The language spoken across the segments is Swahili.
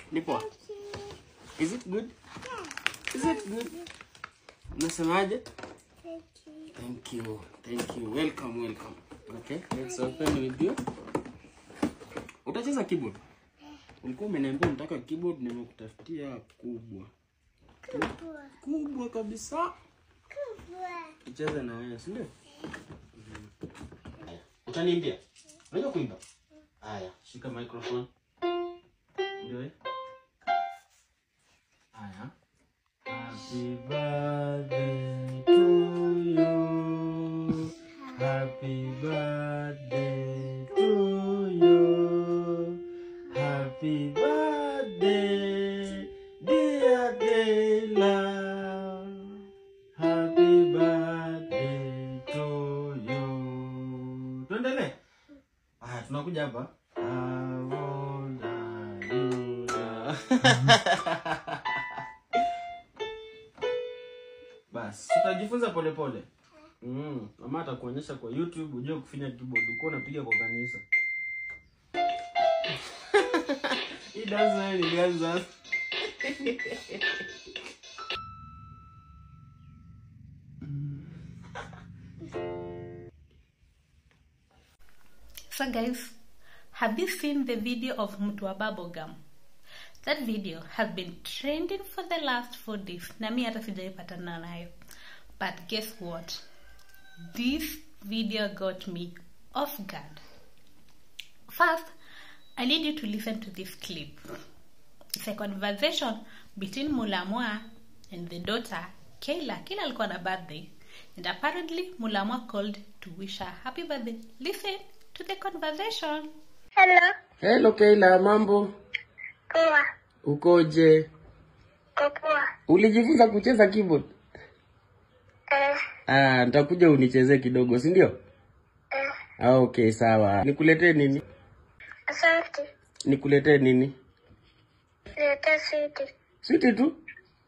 Ni poa? Is it good? Is it good? Unasemaje? Thank you. Thank you. Welcome, welcome. Okay, let's open with you. Utacheza keyboard? Ulikuwa umeniambia unataka keyboard, nimekutafutia kubwa. Kubwa kabisa. Tucheze na wewe, si ndio? Haya. Utaniimbia? Unajua kuimba? Haya, shika microphone. Ndio. eh? Haya. Happy birthday to you. Happy birthday to you. Happy birthday, dear Kayla. Happy birthday to you. Tuendelee. Haya, tunakuja hapa. How old are you now? Basi, tutajifunza polepole. Mm, mama atakuonyesha kwa YouTube ujue kufinya keyboard. Uko unapiga kwa kanisa. Hii dance nayo nilianza. So guys, have you seen the video of Mtua Bubblegum? That video has been trending for the last four days. Na mi hata sijaipatana nayo. But guess what? This video got me off guard. First, I need you to listen to this clip. It's a conversation between Mulamwa and the daughter Kayla. Kayla alikuwa na birthday. And apparently Mulamwa called to wish her happy birthday. Listen to the conversation. Hello, Hello Kayla, mambo? poa, Ukoje? ko poa. Ulijifunza kucheza keyboard? Eh, Ah, nitakuja unichezee kidogo, si ndio? eh, Ah, okay, sawa. Nikuletee nini? asante. Nikuletee nini? Leta switi. Switi tu?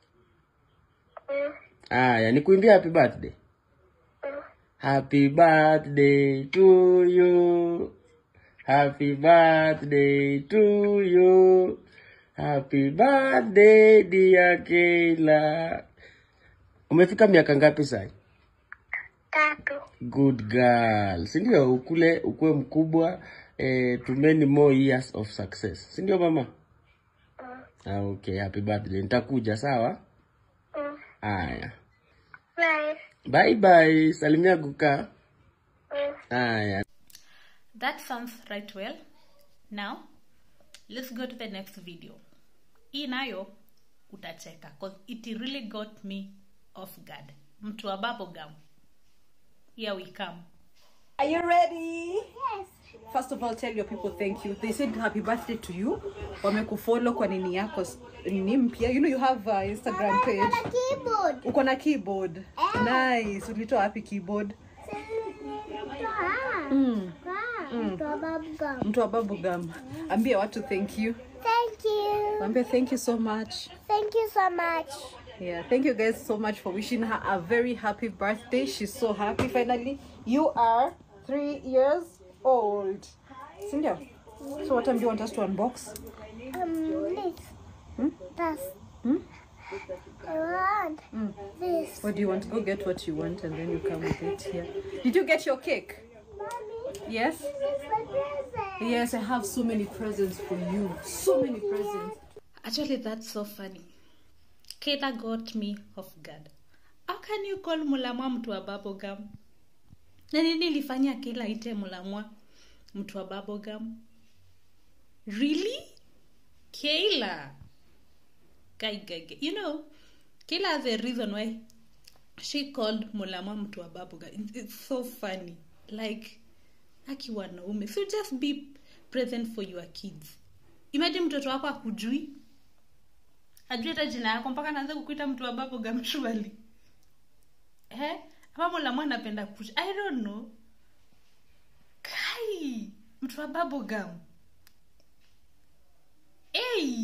Mm, Aya, nikuimbia happy birthday. mm. Happy birthday to you. Happy birthday to you. Happy birthday dear Kayla. Umefika miaka ngapi sasa? Tatu. Good girl. Si ndio ukule ukuwe mkubwa eh, to many more years of success. Si ndio mama? Mm, Ah, okay, happy birthday. Nitakuja sawa? mm. Aya. Bye. Bye bye. Salimia Guka. Mm. Aya. That sounds right well. Now, let's go to the next video. Hii nayo utacheka cause it really got me off guard. Mtu wa bubblegum. Here we come. Are you ready? Yes. First of all, tell your people thank you. They said happy birthday to you. Wamekufollow kwa nini yako s- nini mpya. You know you have a Instagram page. keyboard. Uko na keyboard. Nice. Ulitoa wapi keyboard? Mm. Mtu wa bubblegum. Ambia watu thank you. Thank you. Ambia thank you so much. Thank you so much. Yeah, thank you guys so much for wishing her a very happy birthday. She's so happy finally. You are three years old. Sindio? So what time do you want us to unbox? Um, this. Hmm? This. Hmm? I want Mm. this. What do you want? Go get what you want and then you come with it here. Did you get your cake? Mommy, Yes? this is my present. Yes, I have so many presents for you. So many presents. Actually, that's so funny. Kayla got me off guard. How can you call Mulamwa mtu wa bubblegum? Na nini ilifanya Kayla ite Mulamwa mtu wa bubblegum? Really? Kayla? Guy, guy, guy. You know, Kayla has a reason why she called Mulamwa mtu wa bubblegum. It's- It's so funny. Like, aki wanaume. So just be present for your kids. Imagine mtoto wako akujui ajue hata jina yako mpaka naanza kukuita mtu wa bubblegum surely eh ama mulamwa anapenda kush i don't know kai mtu wa bubblegum hey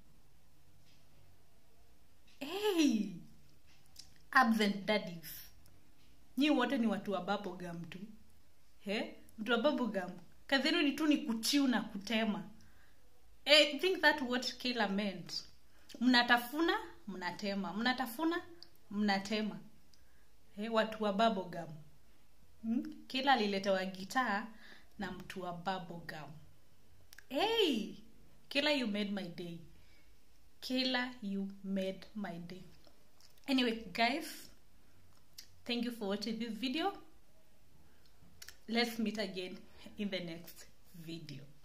hey absent daddies nyi wote ni watu wa bubblegum tu he mtu wa bubblegum kazi yenu ni tu ni kuchiu na kutema I think that what Kayla meant. Mnatafuna, mnatema. Mnatafuna, mnatema. Eh, watu wa bubblegum. Hmm? Kayla aliletewa gitaa na mtu wa bubblegum. Hey! Kayla, you made my day. Kayla, you made my day. Anyway, guys, thank you for watching this video. Let's meet again in the next video.